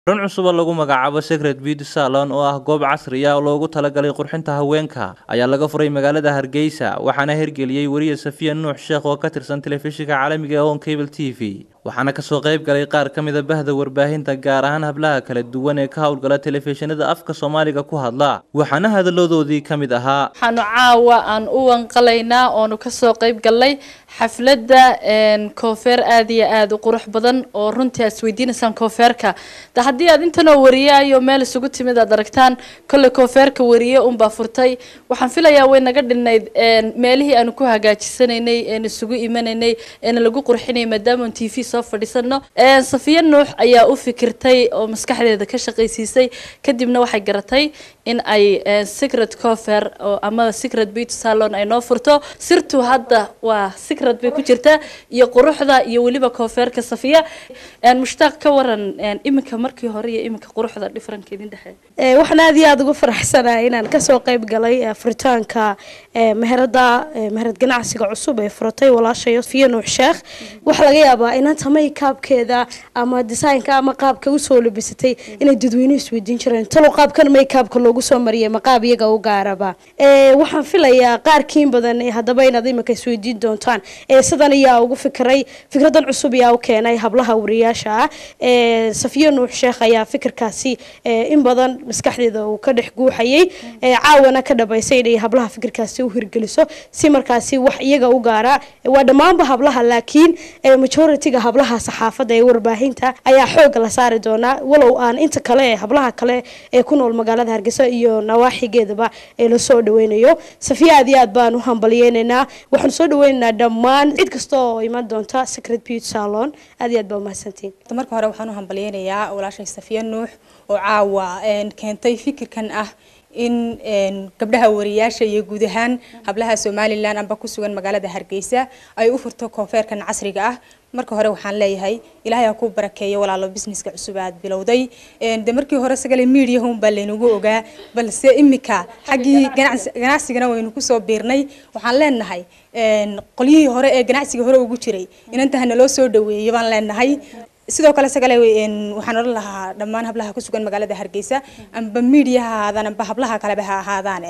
run cusub oo lagu magacaabo secret beauty salon oo ah goob casri ah oo loogu talagalay qurxinta haweenka ayaa laga furay magaalada hargeysa waxaana hirgeliyey weriye safiya nuux sheekh oo ka tirsan telefishinka caalamiga ee on cable t v waxaana kasoo qayb galay qaar ka mida bahda warbaahinta gaar ahaan hablaha kala duwan ee ka howlgala telefishinada afka soomaaliga ku hadla waxaana hadaladoodii ka mid ahaa waxaanu caawa aan u wanqalaynaa oonu kasoo qayb galnay xafladda koofeer aada iyo aada u qurux badan oo runtii aad isweydiinaysaan koofeerka de haddii aad intanoo wariyaayo meel isugu timid aad aragtaan kolley koofeerka wariye unbaa furtay waxaan filayaa way naga dhinnayd meelihii aanu ku hagaajisanaynay een isugu imanaynay een lagu qurxinay maadaama t v soo fadhiisano safiya nuux ayaa u fikirtay oo maskaxdeeda ka shaqaysiisay kadibna waxay garatay in ay secret cofer ama secret beauty salon ay noo furto sirtu hadda waa secret bay ku jirtaa iyo quruxda iyo weliba coferka safiya mushtaaq ka waran iminka markii hore iyo iminka quruxda differentka idin dhexeeya waxaan aada iyo aada ugu faraxsanahay inaan kasoo qayb galay furitaanka meherada meherad ganacsiga cusub ee furatay walaashay safiya nuux sheekh waxaa laga yaabaa inanta maykaabkeeda ama designka ama qaabka usoo labisatay inay dadweynuhu isweydiin jireen talow qaabkan maykaabka loogu soo mariyay maqaab iyaga u gaaraba waxaan filayaa qaarkiin badan haddaba inaad imika isweydiin doontaan sidan ayaa ugu fikiray fikradan cusub ayaa u keenay hablaha wariyaasha ah safiya nuux sheekh ayaa fikirkaasi in badan maskaxdeeda uu ka dhex guuxayay caawana ka dhabaysay inay hablaha fikirkaasi u hirgeliso si markaasi wax iyaga u gaara waa dhammaanba hablaha laakiin majority-ga hablaha saxaafadda ee warbaahinta ayaa xooga la saari doonaa walow aan inta kale ee hablaha kale ee ku nool magaalada hargeysa iyo nawaaxigeedaba ee lasoo dhaweynayo safiya aad iyo aad baan u hambalyeynaynaa waxaan soo dhaweynaynaa dhammaan cid kasta oo iman doonta secret beauty salon aad iyo aad baa umahadsantiin marka hore waxaan u hambalyeynayaa walaashay safiya nuux oo caawa keentay fikirkan ah in gabdhaha wariyaasha iyo guud ahaan hablaha somalilan amba ku sugan magaalada hargeysa ay u furto koonfeerkan casriga ah marka hore waxaan leeyahay ilaahay ha ku barakeeyo walaalo businesska cusub aad bilowday de markii hore sagale mediahum baa laynagu ogaa balse imika xaggii ganacsigana waynu kusoo biirnay waxaan leenahay qolyihii hore ee ganacsiga hore ugu jiray inantaha naloo soo dhaweeyo baan leenahay sidoo kale sagale waxaan odhan lahaa dhammaan hablaha ku sugan magaalada hargeysa amba media ha ahaadaan amba hablaha kaleba ha ahaadaane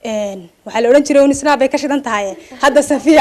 waxaa la odhan jiray unisnaa bay ka shidan tahay hadda safiya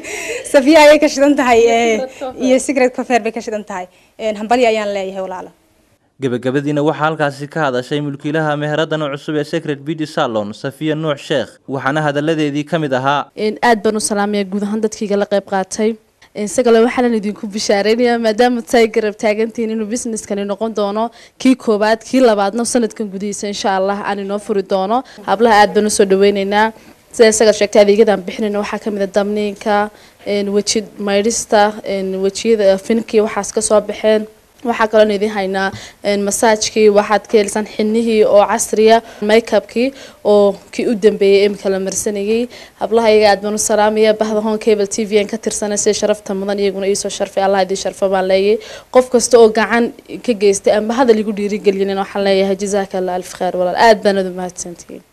safiya ayay ka shidan tahay iyo secret cofer bay ka shidan tahay hambalya ayaan leeyahay walaalo gebagabadiina waxaa halkaasi ka hadashay mulkiilaha meheradan cusub ee secret beauty salon safiya nuux sheekh waxaana hadaladeedii ka mid ahaa aad baan u salaamaya guud ahaan dadkiiga la qayb qaatay isagale waxaanan idinku bishaareynaya maadaama tay garab taagantihiin inuu businesskani noqon doono kii koowaad kii labaadna sanadkan gudihiisa insha allah aan inoo furi doono hablaha aad baan usoo dhaweyneynaa sida isaga sheegtay adeegyadaan bixinayna waxaa kamid a damniinka weji maydhista wejiyada finkii waxaas kasoo baxeen waxaa kaloon idin haynaa masaajkii waxaad ka helisaan xinihii oo casriya makeupkii oo kii u dambeeyay imika la marsanayay hablaha iyaga aad baan u salaamaya bahda hon cable t v aan ka tirsanay sida sharafta mudan iyaguna iisoo sharfay allah idin sharfo baan leeyahay qof kasta oo gacan ka geystay amba hadal igu dhiirigelinin waxaan leeyahay jazaaka allah alf kheer walaal aad baanad u mahadsantihiin